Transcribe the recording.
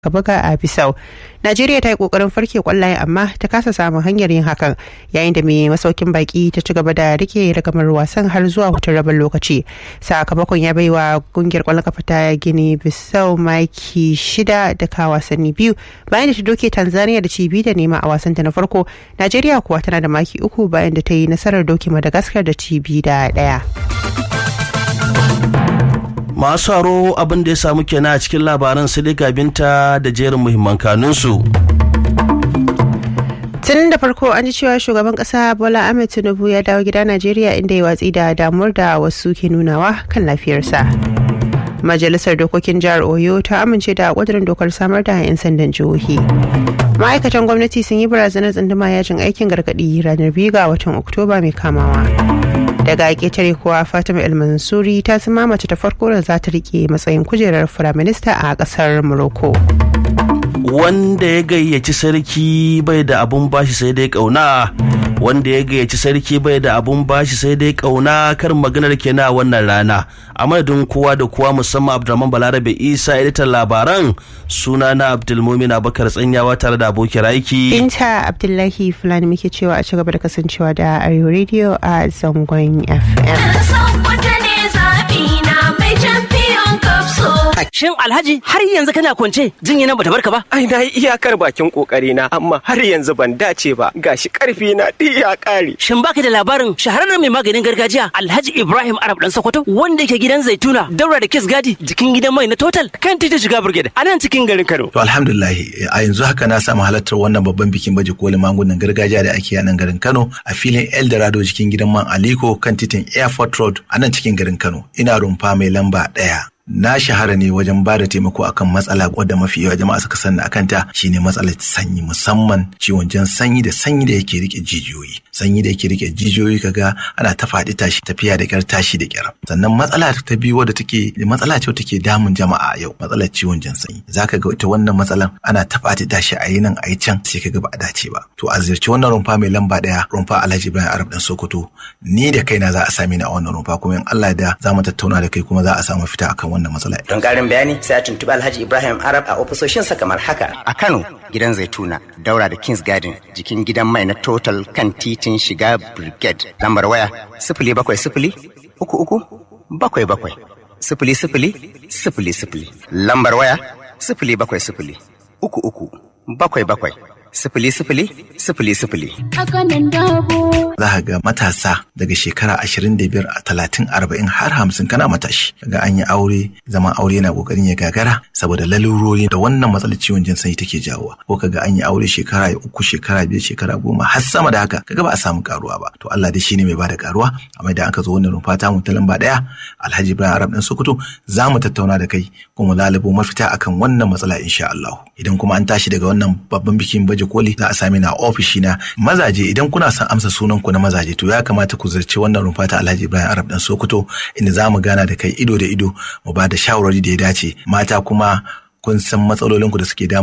ka buga a Bisau. Najeriya ta yi kokarin farke kwallaye amma ta kasa samun hanyar yin hakan yayin da mai masaukin baki ta ci gaba da rike ragamar wasan har zuwa hutun rabin lokaci. Sakamakon ya bai wa kungiyar kwallon kafa ta Gini Bisau maki shida da ka wasanni biyu bayan da ta doke Tanzania da ci biyu da nema a wasanta na farko. Najeriya kuwa tana da maki uku bayan da ta yi nasarar doke Madagascar da ci biyu da ɗaya. masu haro abin da ya samu kenan a cikin labaran sai dai gabinta da jerin muhimman kanunsu. tun da farko an ji cewa shugaban kasa bola ahmed tinubu ya dawo gida najeriya inda ya watsi da damuwar da wasu ke nunawa kan lafiyarsa majalisar dokokin jihar oyo ta amince da kudurin dokar samar da 'yan sandan jihohi ma'aikatan gwamnati sun yi barazanar tsunduma yajin aikin gargadi ranar biyu ga watan oktoba mai kamawa daga ƙetare kuwa fatima el mansuri ta zama mace ta farko da za ta rike matsayin kujerar firaminista a ƙasar morocco wanda ya gayyaci sarki bai da abun bashi sai dai kauna wanda ya gayyaci sarki bai da abun bashi sai dai kauna kar maganar kenan a wannan rana a madadin kowa da kowa musamman abdulrahman balarabe isa editan labaran suna na abdulmumin abakar tsanyawa tare da abokin aiki binta abdullahi fulani muke cewa a ci gaba da kasancewa da arewa radio a zangon fm Shin Alhaji har yanzu kana kwance jinya nan bata barka ba? Ai na yi iyakar bakin kokari na amma har yanzu ban dace ba gashi karfi na ɗi ya ƙare. Shin baka da labarin shahararren mai maganin gargajiya Alhaji Ibrahim Arab dan Sokoto wanda yake gidan Zaituna daura da Kiss Gadi jikin gidan mai na Total kan titin shiga Brigade a nan cikin garin Kano. To alhamdulillah a yanzu haka na samu halartar wannan babban bikin baje kolin magungunan gargajiya da ake a nan garin Kano a filin Eldorado cikin gidan man Aliko kan titin Airport Road a nan cikin garin Kano. Ina rumfa mai lamba ɗaya. na shahara ne wajen ba da taimako akan matsala wadda mafi yawa jama'a suka sani akan ta shine matsalar sanyi musamman ciwon jan sanyi da sanyi da yake rike jijiyoyi sanyi da yake rike jijiyoyi kaga ana ta faɗi tashi tafiya da kyar tashi da kyar sannan matsala ta biyu wadda take matsala ce take damun jama'a yau matsalar ciwon jan sanyi zaka ga ita wannan matsalan ana ta faɗi tashi a yi nan a yi can sai kaga ba a dace ba to a ziyarci wannan rumfa mai lamba ɗaya rumfa Alhaji Ibrahim Arab dan Sokoto ni da kaina za a sami ni a wannan rumfa kuma in Allah da za mu tattauna da kai kuma za a samu fita akan wannan matsala. Don ƙarin bayani sai a tuntuɓi Alhaji Ibrahim Arab a ofisoshinsa kamar haka. A Kano gidan Zaituna daura da Kings Garden jikin gidan mai na Total kan titin shiga Brigade. Lambar waya sifili bakwai sifili uku uku bakwai bakwai sifili sifili sifili sifili. Lambar waya sifili bakwai sifili uku uku bakwai bakwai sifili sifili sifili sifili. Za ka ga matasa daga shekara ashirin da biyar a talatin arba'in har hamsin kana matashi. Daga an yi aure zaman aure yana kokarin ya gagara saboda lalurori da wannan matsalar ciwon jin sanyi take jawowa. Ko kaga an yi aure shekara uku shekara biyar shekara goma har sama da haka kaga ba a samu karuwa ba. To Allah dai shine mai bada karuwa amma idan aka zo wannan rumfa ta mu ta lamba daya Alhaji Ibrahim Arab dan Sokoto za mu tattauna da kai kuma lalubo mafita akan wannan matsala insha Allah. Idan kuma an tashi daga wannan babban bikin baje koli za a sami na ofishi na mazaje idan kuna son amsa sunan ku na mazaje to ya kamata ku zirce wannan rumfa ta Alhaji Ibrahim Arab dan Sokoto inda za mu gana da kai ido da ido mu ba da shawarwari da ya dace mata kuma kun san matsalolinku da suke damu